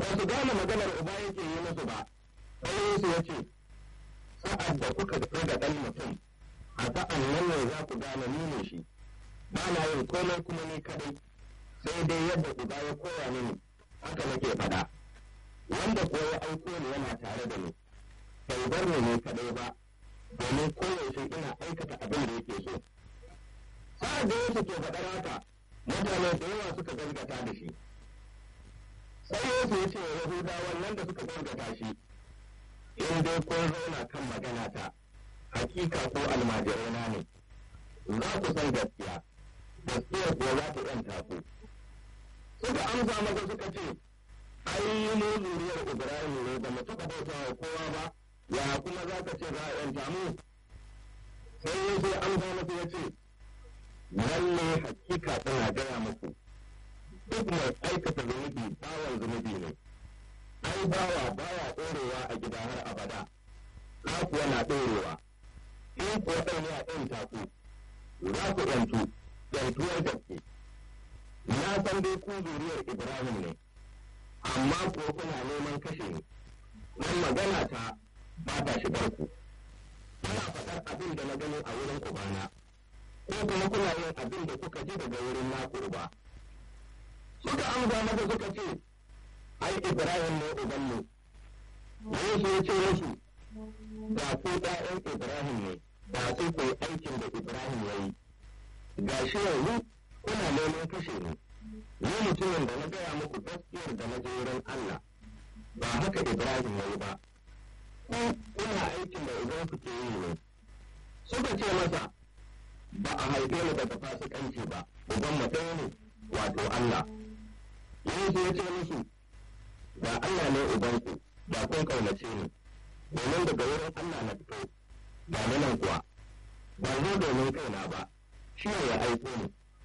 ba su gane maganar uba yake yi musu ba sai Yesu ya ce sa'ad da kuka ga ɗan mutum a sa'an nan ne za ku gane ni ne shi ba na yin komai kuma ni kadai sai dai yadda uba ya koya mini haka nake faɗa wanda ko ya aiko ni yana tare da ni bai bar ni ne kadai ba domin koyaushe ina aikata abin da yake so sa'ad da Yesu ke faɗar haka mutane da yawa suka gaskata da shi sai Yesu ya ce wa Yahudawan nan da suka gaskata shi in dai kun zauna kan magana ta hakika ko almajirina ne za ku san gaskiya gaskiya kuwa za ku yanta ku suka amsa masa suka ce ai mu zuriyar Ibrahim ne da mu taɓa bauta wa kowa ba ya kuma za ka ce za a yanta mu sai Yesu ya amsa masa ya ce lalle hakika tana gaya muku duk mai aikata zunubi bawan zunubi ne ai bawa baya ɗorewa a gida har abada ka kuwa na ɗorewa in kuwa ɗan ya ɗanta ku za ku ɗantu ɗantuwar gaske na san dai ku zuriyar ibrahim ne amma kuwa kuna neman kashe ni nan magana ta ba ta shigar ku kuna faɗar abin da na gani a wurin ubana ko kuma kuna yin abin da kuka ji daga wurin naku uba suka amsa masa suka ce ai Ibrahim ne ubanmu Yesu ya ce musu da ku ɗayan Ibrahim ne da su ku aikin da Ibrahim ya yi ga shi yanzu kuna neman kashe ni ni mutumin da na gaya muku gaskiyar da na je wurin Allah ba haka Ibrahim ya yi ba ku kuna aikin da uban ku ke yi ne suka ce masa ba a haife ni daga fasikanci ba uban mu ɗaya ne wato Allah Yesu ya ce musu da Allah ne ubanku da kun kaunace ni domin daga wurin Allah na fito ba nan kuwa ba zo domin kaina ba shi ne ya aiko ni